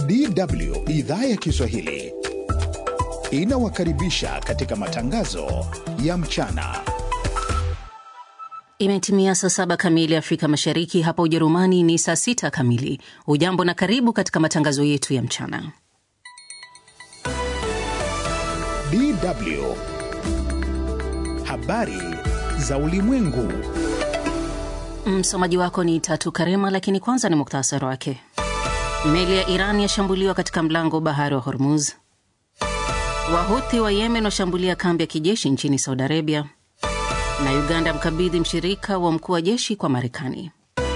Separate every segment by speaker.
Speaker 1: DW idhaa ya Kiswahili inawakaribisha katika matangazo ya mchana.
Speaker 2: Imetimia saa saba kamili Afrika Mashariki, hapa Ujerumani ni saa sita kamili. Hujambo na karibu katika matangazo yetu ya mchana.
Speaker 1: DW habari za ulimwengu.
Speaker 2: Msomaji wako ni Tatu Karema, lakini kwanza ni muktasari wake. Meli ya Iran yashambuliwa katika mlango wa bahari wa Hormuz. Wahuthi wa Yemen washambulia kambi ya kijeshi nchini Saudi Arabia, na Uganda mkabidhi mshirika wa mkuu wa jeshi kwa Marekani.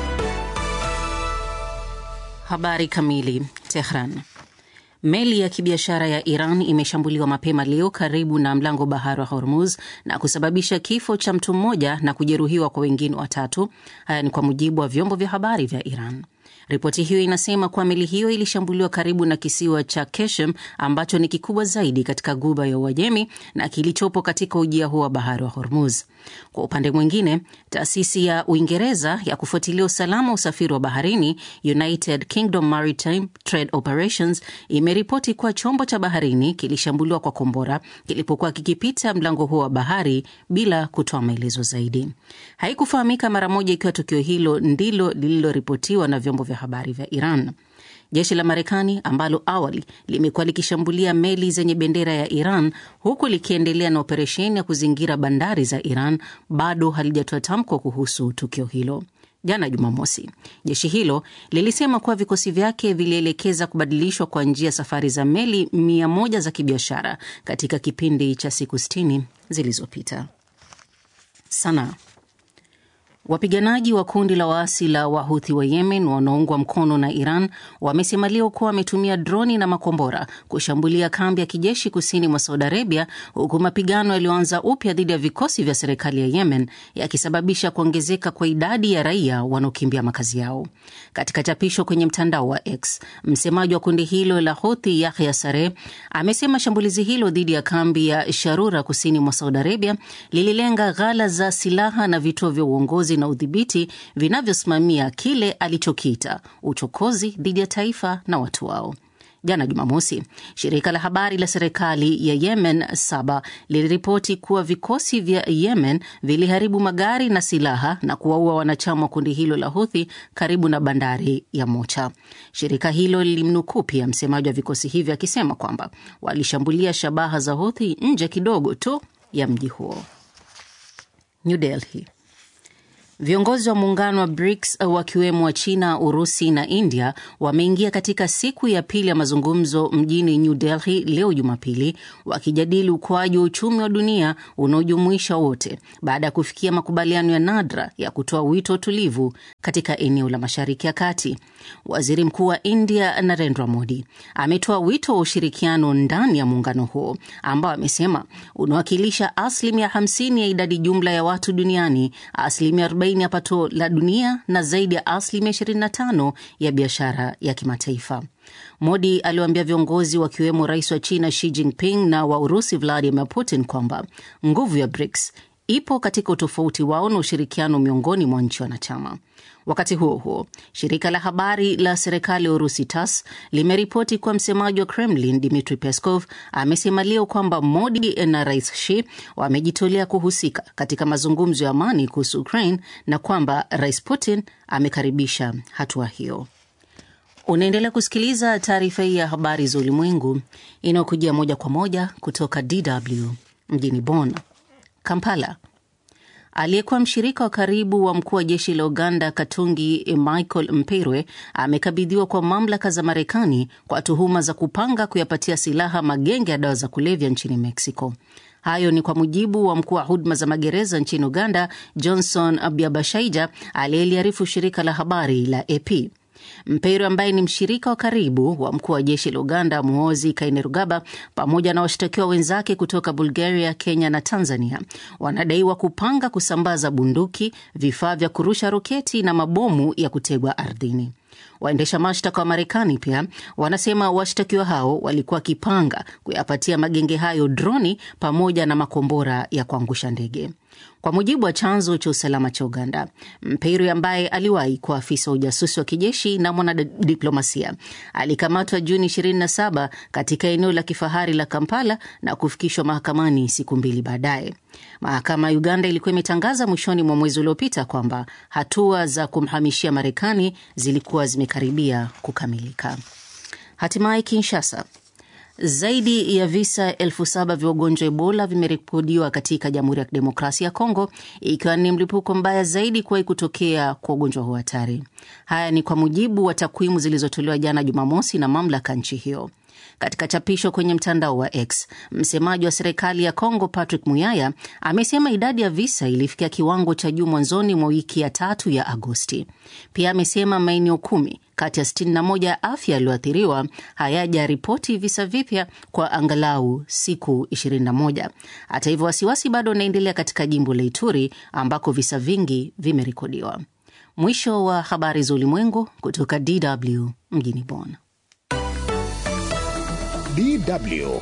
Speaker 2: Habari kamili. Tehran. Meli ya kibiashara ya Iran imeshambuliwa mapema leo karibu na mlango bahari wa Hormuz na kusababisha kifo cha mtu mmoja na kujeruhiwa kwa wengine watatu. Haya ni kwa mujibu wa vyombo vya habari vya Iran. Ripoti hiyo inasema kuwa meli hiyo ilishambuliwa karibu na kisiwa cha Keshem ambacho ni kikubwa zaidi katika guba ya Uajemi na kilichopo katika ujia huo wa bahari wa Hormuz. Kwa upande mwingine, taasisi ya Uingereza ya kufuatilia usalama wa usafiri wa baharini, United Kingdom Maritime Trade Operations, imeripoti kuwa chombo cha baharini kilishambuliwa kwa kombora kilipokuwa kikipita mlango huo wa bahari bila kutoa maelezo zaidi. Haikufahamika mara moja ikiwa tukio hilo ndilo lililoripotiwa na vyombo vya habari vya Iran. Jeshi la Marekani ambalo awali limekuwa likishambulia meli zenye bendera ya Iran huku likiendelea na operesheni ya kuzingira bandari za Iran bado halijatoa tamko kuhusu tukio hilo. Jana Jumamosi, jeshi hilo lilisema kuwa vikosi vyake vilielekeza kubadilishwa kwa njia safari za meli mia moja za kibiashara katika kipindi cha siku sitini zilizopita. Sana Wapiganaji wa kundi la waasi la Wahuthi wa Yemen wanaoungwa mkono na Iran wamesema leo kuwa wametumia droni na makombora kushambulia kambi ya kijeshi kusini mwa Saudi Arabia, huku mapigano yaliyoanza upya dhidi ya vikosi vya serikali ya Yemen yakisababisha kuongezeka kwa idadi ya raia wanaokimbia makazi yao. Katika chapisho kwenye mtandao wa X, msemaji wa kundi hilo la Houthi Yahya Sareh amesema shambulizi hilo dhidi ya kambi ya Sharura kusini mwa Saudi Arabia lililenga ghala za silaha na vituo vya uongozi na udhibiti vinavyosimamia kile alichokiita uchokozi dhidi ya taifa na watu wao. Jana Jumamosi, shirika la habari la serikali ya Yemen Saba liliripoti kuwa vikosi vya Yemen viliharibu magari na silaha na kuwaua wanachama wa kundi hilo la Huthi karibu na bandari ya Mocha. Shirika hilo lilimnukuu pia msemaji wa vikosi hivyo akisema kwamba walishambulia shabaha za Huthi nje kidogo tu ya mji huo. New Delhi. Viongozi wa muungano wa BRICS wakiwemo wa China, Urusi na India wameingia katika siku ya pili ya mazungumzo mjini New Delhi leo Jumapili, wakijadili ukuaji wa uchumi wa dunia unaojumuisha wote baada ya kufikia makubaliano ya nadra ya kutoa wito wa utulivu katika eneo la Mashariki ya Kati. Waziri Mkuu wa India Narendra Modi ametoa wito wa ushirikiano ndani ya muungano huo ambao amesema unawakilisha asilimia 50 ya idadi jumla ya watu duniani, asilimia ya pato la dunia na zaidi ya asilimia 25 ya biashara ya kimataifa. Modi aliwaambia viongozi wakiwemo rais wa China Xi Jinping na wa Urusi Vladimir Putin kwamba nguvu ya BRICS ipo katika utofauti wao na ushirikiano miongoni mwa nchi wanachama. Wakati huo huo, shirika la habari la serikali ya Urusi TASS limeripoti kuwa msemaji wa Kremlin Dmitri Peskov amesema leo kwamba Modi na rais Xi wamejitolea kuhusika katika mazungumzo ya amani kuhusu Ukraine na kwamba rais Putin amekaribisha hatua hiyo. Unaendelea kusikiliza taarifa hii ya habari za ulimwengu inayokujia moja kwa moja kutoka DW mjini Bonn. Kampala. Aliyekuwa mshirika wa karibu wa mkuu wa jeshi la Uganda Katungi Michael Mperwe amekabidhiwa kwa mamlaka za Marekani kwa tuhuma za kupanga kuyapatia silaha magenge ya dawa za kulevya nchini Mexico. Hayo ni kwa mujibu wa mkuu wa huduma za magereza nchini Uganda Johnson Byabashaija aliyeliarifu shirika la habari la AP. Mpeiro ambaye ni mshirika wa karibu wa mkuu wa jeshi la Uganda Muhoozi Kainerugaba pamoja na washtakiwa wenzake kutoka Bulgaria, Kenya na Tanzania wanadaiwa kupanga kusambaza bunduki, vifaa vya kurusha roketi na mabomu ya kutegwa ardhini. Waendesha mashtaka wa Marekani pia wanasema washtakiwa hao walikuwa wakipanga kuyapatia magenge hayo droni pamoja na makombora ya kuangusha ndege. Kwa mujibu wa chanzo cha usalama cha Uganda, Mperi ambaye aliwahi kuwa afisa wa ujasusi wa kijeshi na mwanadiplomasia alikamatwa Juni 27 katika eneo la kifahari la Kampala na kufikishwa mahakamani siku mbili baadaye. Mahakama ya Uganda ilikuwa imetangaza mwishoni mwa mwezi uliopita kwamba hatua za kumhamishia Marekani zilikuwa zimekaribia kukamilika. Hatimaye Kinshasa, zaidi ya visa elfu saba vya ugonjwa Ebola vimerekodiwa katika Jamhuri ya Kidemokrasia ya Kongo, ikiwa ni mlipuko mbaya zaidi kuwahi kutokea kwa ugonjwa huu hatari. Haya ni kwa mujibu wa takwimu zilizotolewa jana Jumamosi na mamlaka nchi hiyo. Katika chapisho kwenye mtandao wa X, msemaji wa serikali ya Kongo Patrick Muyaya amesema idadi ya visa ilifikia kiwango cha juu mwanzoni mwa wiki ya tatu ya Agosti. Pia amesema maeneo kumi kati ya 61 ya afya yaliyoathiriwa hayajaripoti visa vipya kwa angalau siku 21. Hata hivyo, wasiwasi bado unaendelea katika jimbo la Ituri ambako visa vingi vimerekodiwa. Mwisho wa habari za ulimwengu kutoka DW mjini Bonn.
Speaker 1: DW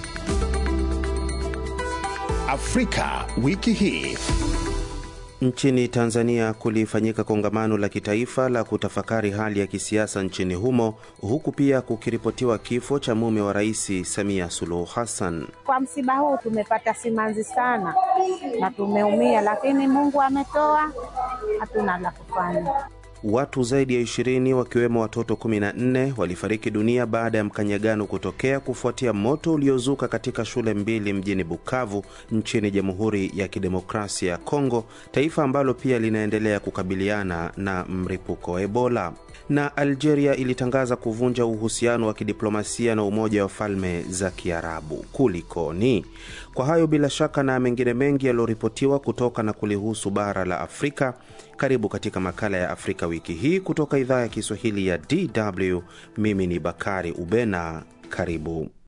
Speaker 1: Afrika wiki hii.
Speaker 3: Nchini Tanzania kulifanyika kongamano la kitaifa la kutafakari hali ya kisiasa nchini humo, huku pia kukiripotiwa kifo cha mume wa Rais Samia Suluhu Hassan.
Speaker 4: Kwa msiba huu tumepata simanzi sana na tumeumia, lakini Mungu ametoa, hatuna la kufanya.
Speaker 3: Watu zaidi ya ishirini wakiwemo watoto 14 walifariki dunia baada ya mkanyagano kutokea kufuatia moto uliozuka katika shule mbili mjini Bukavu nchini Jamhuri ya Kidemokrasia ya Kongo, taifa ambalo pia linaendelea kukabiliana na mlipuko wa Ebola. Na Algeria ilitangaza kuvunja uhusiano wa kidiplomasia na Umoja wa Falme za Kiarabu. Kulikoni? Kwa hayo bila shaka na mengine mengi yaliyoripotiwa kutoka na kulihusu bara la Afrika, karibu katika makala ya Afrika wiki hii kutoka idhaa ya Kiswahili ya DW. Mimi ni Bakari Ubena, karibu.